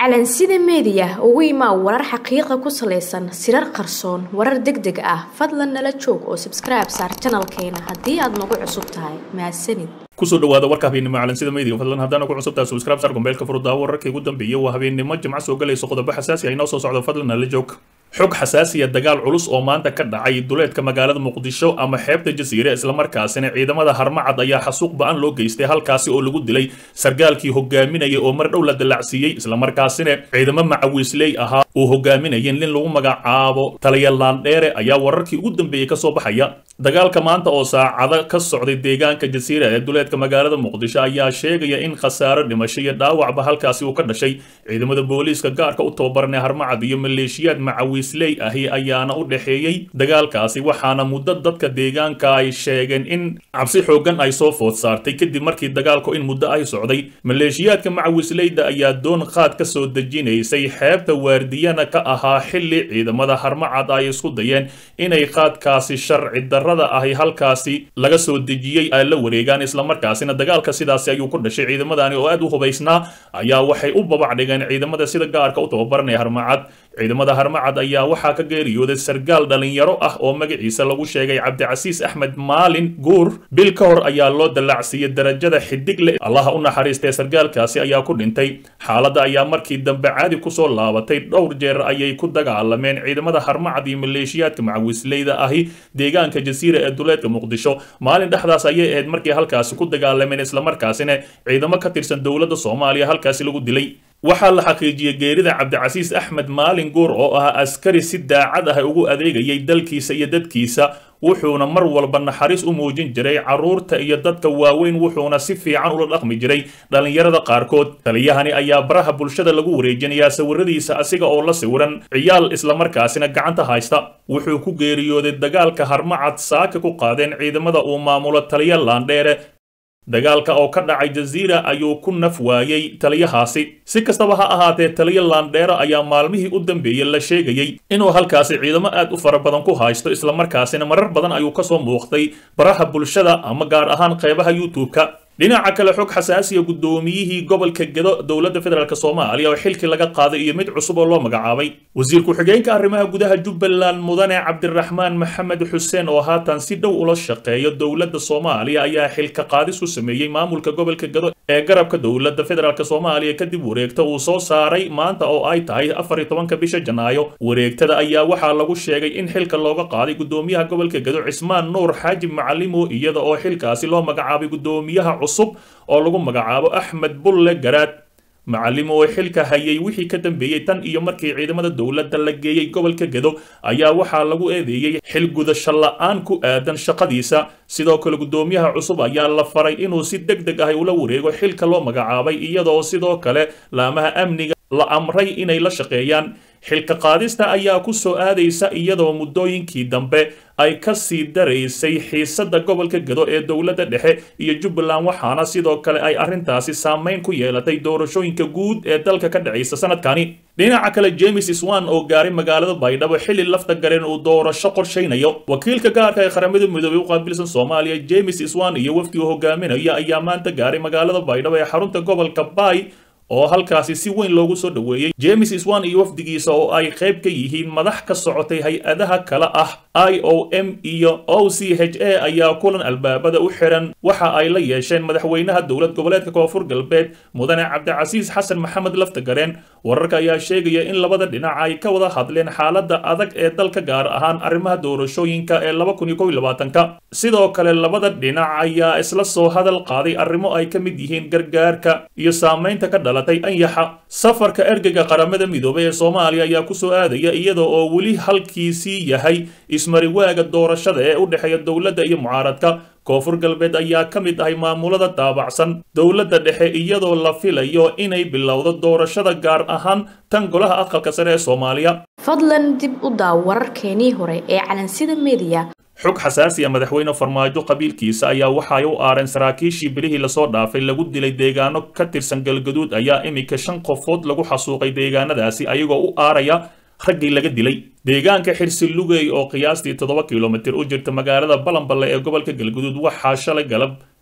calansida meediya ugu imaa warar xaqiiqa ku salaysan sirar qarsoon warar deg deg ah fadlan nala joog oo sabskribe saar janalkeena haddii aad nagu cusub tahay mahadsanid kusoo dhawaada warka habeennimo calansida meediga fadlan haddaana ku cusubtaha subscribe sar gombeelka furudaawo wararkii ugu dambeeyay waa habeennimo jimco soo galayso qodobo xasaasi ah inoo soo socdo fadlan nala joog xog xasaasiya dagaal culus oo maanta ka dhacay duleedka magaalada muqdisho ama xeebta jasiire islamarkaasina ciidamada harmacad ayaa xasuuq ba-an loo geystay halkaasi oo lagu dilay sargaalkii hogaaminaya oo mar dhow la dallacsiiyey islamarkaasina ciidamo macawiisley ahaa uu hogaaminayay nin lagu magacaabo taliyalandheere ayaa wararkii ugu dambeeyey kasoo baxaya dagaalka maanta oo saacado ka socday deegaanka jasiira ee duleedka magaalada muqdisho ayaa sheegaya in khasaaro dhimasho iyo dhaawacba halkaasi uu ka dhashay ciidamada booliiska gaarka u tababaranee harmacad iyo maleeshiyaad macawiisley ahi ayaana u dhexeeyey dagaalkaasi waxaana muddo dadka deegaanka ay sheegeen in cabsi xoogan ay soo food saartay kadib markii dagaalku in muddo ay socday maleeshiyaadka macawiisleyda ayaa doon qaad ka soo dejinaysay xeebta waardiyana ka ahaa xilli ciidamada harmacad ay isku dayeen inay qaadkaasi sharci darrada ahi halkaasi laga soo dejiyey ay la wareegaan islamarkaasina dagaalka sidaasi ayuu ku dhashay ciidamadani oo aad u hubaysnaa ayaa waxay u babac dhigeen ciidamada sida gaarka u tababaranaya harmacad ciidamada harmacad ayaa waxaa ka geeriyooday sargaal dhalinyaro ah oo magaciisa lagu sheegay cabdicasiis axmed maalin guur bil ka hor ayaa loo dallacsiiyey darajada xidig leh allaha u naxariistee sargaalkaasi ayaa ku dhintay xaaladda ayaa markii dambe caadi kusoo laabatay dhowr jeer ayay ku dagaalameen ciidamada harmacad iyo maleeshiyaadka macawisleyda ahi deegaanka jasiira ee duleedka muqdisho maalin dhexdaas ayay ahayd markii halkaasi ku dagaalameen islamarkaasina ciidamo ka tirsan dowladda soomaaliya halkaasi lagu dilay waxaa la xaqiijiyey geerida cabdicasiis axmed maalin guur oo ahaa askari si daacad ah ugu adeegayay dalkiisa iyo dadkiisa wuxuuna mar walba naxariis u muujin jiray carruurta iyo dadka waaweyn wuxuuna si fiican ula dhaqmi jiray dhallinyarada qaarkood taliyahani ayaa baraha bulshada lagu wareejinayaa sawiradiisa asiga oo la sawiran ciyaal islamarkaasina gacanta haysta wuxuu ku geeriyooday dagaalka harmacad saaka ku qaadeen ciidamada uu maamulo taliya laandheere dagaalka oo ka dhacay jasiira ayuu ku naf waayey taliyahaasi si kastaba ha ahaatee taliya laandheere ayaa maalmihii u dambeeyey la sheegayey inuu halkaasi ciidamo aad u fara badan ku haysto islamarkaasina marar badan ayuu kasoo muuqday baraha bulshada ama gaar ahaan qeybaha youtube-ka dhinaca kale xog xasaasiya guddoomiyihii gobolka gedo dowladda federaalk soomaaliya oo xilkii laga qaaday iyo mid cusub oo loo magacaabay wasiir ku-xigeenka arrimaha gudaha jubbaland mudane cabdiraxmaan maxamed xuseen oo haatan si dhow ula shaqeeya dowladda soomaaliya ayaa xilka qaadis u sameeyey maamulka gobolka gedo ee garabka dowladda federaalk soomaaliya kadib wareegta uu soo saaray maanta oo ay tahay afar iyo tobanka bisha janaayo wareegtada ayaa waxaa lagu sheegay in xilka looga qaaday guddoomiyaha gobolka gedo cismaan nuur xaajib macalimo iyada oo xilkaasi loo magacaabay guddoomiyaha cusub oo lagu magacaabo axmed bulle garaad macalimo oo xilka hayay wixii ka dambeeyey tan iyo markii ciidamada dowladda la geeyey gobolka gedo ayaa waxaa lagu eedeeyey xil gudasho la-aan ku aadan shaqadiisa sidoo kale guddoomiyaha cusub ayaa la faray inuu si deg deg ah ula wareego xilka loo magacaabay iyadoo sidoo kale laamaha amniga la amray inay la shaqeeyaan xilka qaadista ayaa ku soo aadaysa iyadoo muddooyinkii dambe ay ka sii daraysay xiisadda gobolka gedo ee dowladda dhexe iyo jubbaland waxaana sidoo kale ay arrintaasi saameyn ku yeelatay doorashooyinka guud ee dalka ka dhacaysa sanadkani dhinaca kale james swan oo gaaray magaalada baydhabo xilli lafta gareen uu doorasho qorshaynayo wakiilka gaarka ee qaramada midoobey u qaabilsan soomaaliya james swan iyo wafdiga hogaaminaya ayaa maanta gaaray magaalada baydhabo ee xarunta gobolka bay oo halkaasi si weyn loogu soo dhoweeyey james swan iyo wafdigiisa oo ay qayb ka yihiin madax ka socotay hay-adaha kale ah i o m iyo o c h a ayaa kulan albaabada u xiran waxa ay la yeesheen madaxweynaha dowlad goboleedka koonfur galbeed mudane cabdicasiis xasan maxamed laftagareen wararka ayaa sheegaya in labada dhinac ay ka wada hadleen xaaladda adag ee dalka gaar ahaan arrimaha doorashooyinka ee laba kun iyo kow iyo labaatanka sidoo kale labada dhinac ayaa isla soo hadal qaaday arrimo ay ka mid yihiin gargaarka iyo saamaynta ka dhalatay anyaxa safarka ergeyga qaramada midoobay ee soomaaliya ayaa kusoo aadaya iyada oo weli halkiisii yahay ismariwaaga doorashada ee u dhexeeya dowladda iyo mucaaradka koonfur galbeed ayaa ka mid ahay maamulada daabacsan dowladda dhexe iyadoo la filayo inay bilowdo doorashada gaar ahaan tan golaha aqalka sare ee soomaaliya fadlan dib u daaw wararkeenii hore ee calansida meediya xog xasaasiya madaxweyne farmaajo qabiilkiisa ayaa waxaay u aareen saraakiishii bilihii lasoo dhaafay lagu dilay deegaano ka tirsan galgaduud ayaa iminka shan qofood lagu xasuuqay deegaanadaasi ayagoo u aaraya raggii laga dilay deegaanka xirsi lugey oo qiyaastii toddoba kilomitir u jirta magaalada balanballe ee gobolka galguduud waxaa shalay galab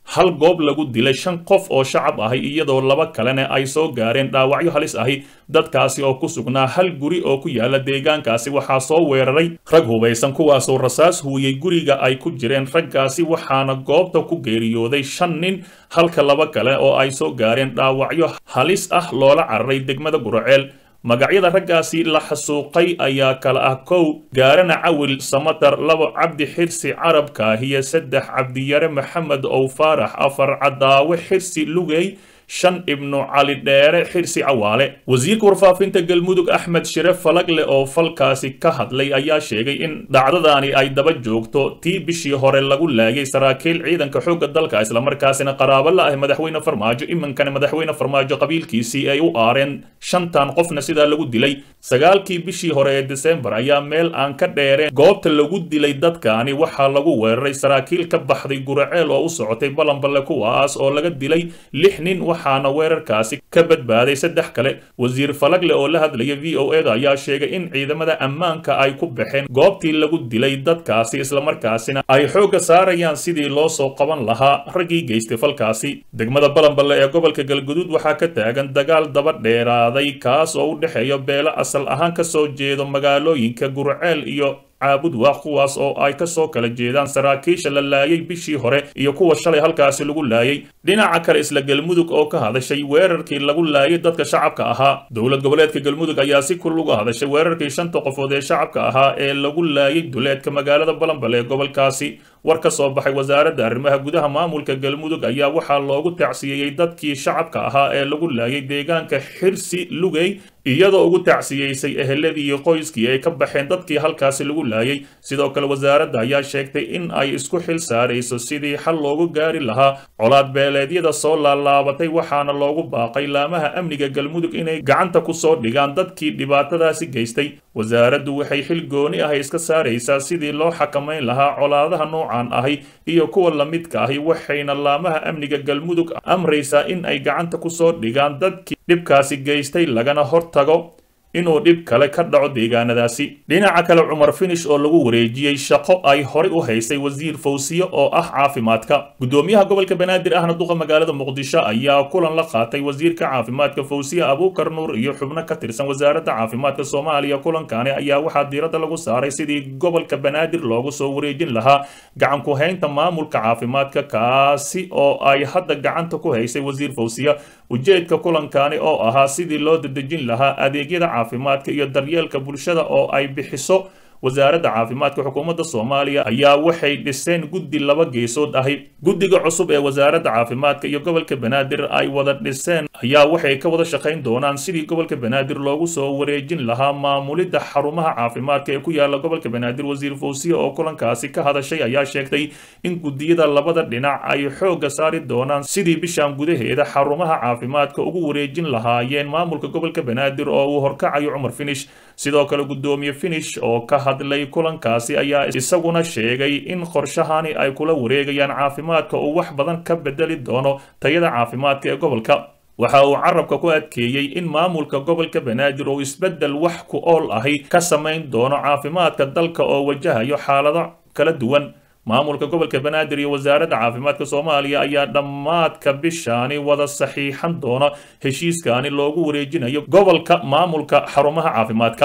hal goob lagu dilay shan qof oo shacab ahi iyadoo laba kalena ay soo gaareen dhaawacyo halis ahi dadkaasi oo ku sugnaa hal guri oo ku yaala deegaankaasi waxaa soo weeraray rag hubaysan kuwaasoo rasaas huuyey guriga ay ku jireen raggaasi waxaana goobta ku geeriyooday shan nin halka laba kale oo ay soo gaareen dhaawacyo halis ah loola cararay degmada guraceel magacyada raggaasi la xasuuqay ayaa kala ah kow gaarana cawil samatar labo cabdi xirsi carabkaahiyo saddex cabdiyare maxamed ow faarax afar cadaawe xirsi lugey shan ibnu cali dheere xirsi cawaale wasiirka warfaafinta galmudug axmed shire falagle oo falkaasi ka hadlay ayaa sheegay in dhacdadaani ay daba joogto tii bishii hore lagu laayay saraakiil ciidanka xoogga dalka islamarkaasina qaraabo la ah madaxweyne farmaajo iminkana madaxweyne farmaajo qabiilkiisii ay u aareen shantan qofna sidaa lagu dilay sagaalkii bishii hore ee desembar ayaa meel aan ka dheereen goobta lagu dilay dadkaani waxaa lagu weeraray saraakiil ka baxday guraceel oo u socotay balanballe kuwaas oo laga dilay lix nin waxaana weerarkaasi ka badbaaday saddex kale wasiir falagle oo la hadlaya v o eda ayaa sheegay in ciidamada ammaanka ay ku baxeen goobtii lagu dilay dadkaasi islamarkaasina ay xoogga saarayaan sidii loo soo qaban lahaa raggii geystay falkaasi degmada balanballe ee gobolka galguduud waxaa ka taagan dagaal daba dheeraaday kaas oo u dhexeeya beelo asal ahaan ka soo jeedo magaalooyinka gurceel iyo caabud waa kuwaas oo ay ka soo kala jeedaan saraakiisha la laayay bishii hore iyo kuwa shalay halkaasi lagu laayay dhinaca kale isla galmudug oo ka hadashay weerarkii lagu laayay dadka shacabka ahaa dowlad goboleedka galmudug ayaa si kul uga hadashay weerarkii shanta qofood ee shacabka ahaa ee lagu laayay duleedka magaalada balanbale ee gobolkaasi war ka soo baxay wasaaradda arrimaha gudaha maamulka galmudug ayaa waxaa loogu tacsiyeeyey dadkii shacabka ahaa ee lagu laayay deegaanka xirsi lugey iyadoo ugu tacsiyeysay eheladii iyo qoyskii ay ka baxeen dadkii halkaasi lagu laayay sidoo kale wasaaradda ayaa sheegtay in ay isku xil saarayso sidii xal loogu gaari lahaa colaad beeleedyada soo laalaabatay waxaana loogu baaqay laamaha amniga galmudug inay gacanta ku soo dhigaan dadkii dhibaatadaasi geystay wasaaraddu waxay xil gooni ah iska saaraysaa sidii loo xakamayn lahaa colaadaha noocan ahi iyo kuwa lamidka ahi waxayna laamaha amniga galmudug amraysaa in ay gacanta ku soo dhigaan dadkii dhibkaasi geystay lagana hortago inuu dhib kale ka dhaco deegaanadaasi dhinaca kale cumar finish oo lagu wareejiyey shaqo ay horey u haysay wasiir fawsiye oo ah caafimaadka gudoomiyaha gobolka banaadir ahna duqa magaalada muqdisho ayaa kulan la qaatay wasiirka caafimaadka fawsiye abuukar nuur iyo xubno ka tirsan wasaaradda caafimaadka soomaaliya kulankani ayaa waxaa diiradda lagu saaray sidii gobolka banaadir loogu soo wareejin lahaa gacan ku haynta maamulka caafimaadka kaasi oo ay hadda gacanta ku haysay wasiir fawsiye ujeedka kulankani oo ahaa sidii loo dadejin lahaa adeegyada caafimaadka iyo daryeelka bulshada oo ay bixiso wasaaradda caafimaadka xukuumadda soomaaliya ayaa waxay dhiseen guddi laba geesood ahi guddiga cusub ee wasaaradda caafimaadka iyo gobolka banaadir ay wada dhiseen ayaa waxay ka wada shaqayn doonaan sidii gobolka banaadir loogu soo wareejin lahaa maamulidda xarumaha caafimaadka ee ku yaala gobolka banaadir wasiir fawsiye oo kulankaasi ka hadashay ayaa sheegtay in guddiyada labada dhinac ay xoogga saari doonaan sidii bishan gudaheeda xarumaha caafimaadka ugu wareejin lahaayeen maamulka gobolka banaadir oo uu horkacayo cumar finish sidoo kale guddoomiye finish oo ka hadlay kulankaasi ayaa isaguna sheegay in qorshahani ay kula wareegayaan caafimaadka uu wax badan ka bedeli doono tayada caafimaadka ee gobolka waxa uu carabka ku adkeeyey in maamulka gobolka banaadir uu isbeddel wax ku ool ahi ka samayn doono caafimaadka dalka oo wajahayo xaalado kala duwan maamulka gobolka banaadir iyo wasaaradda caafimaadka soomaaliya ayaa dhammaadka bishaani wada saxiixan doona heshiiskani loogu wareejinayo gobolka maamulka xarumaha caafimaadka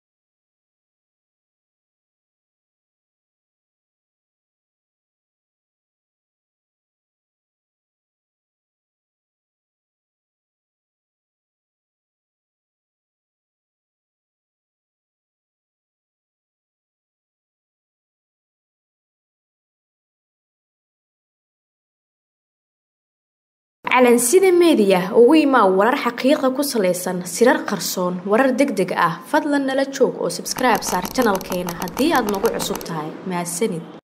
calansida meediya ugu imaa warar xaqiiqa ku salaysan sirar qarsoon warar deg deg ah fadlan nala joog oo sabskribe saar janalkeena haddii aad nagu cusub tahay mahadsanid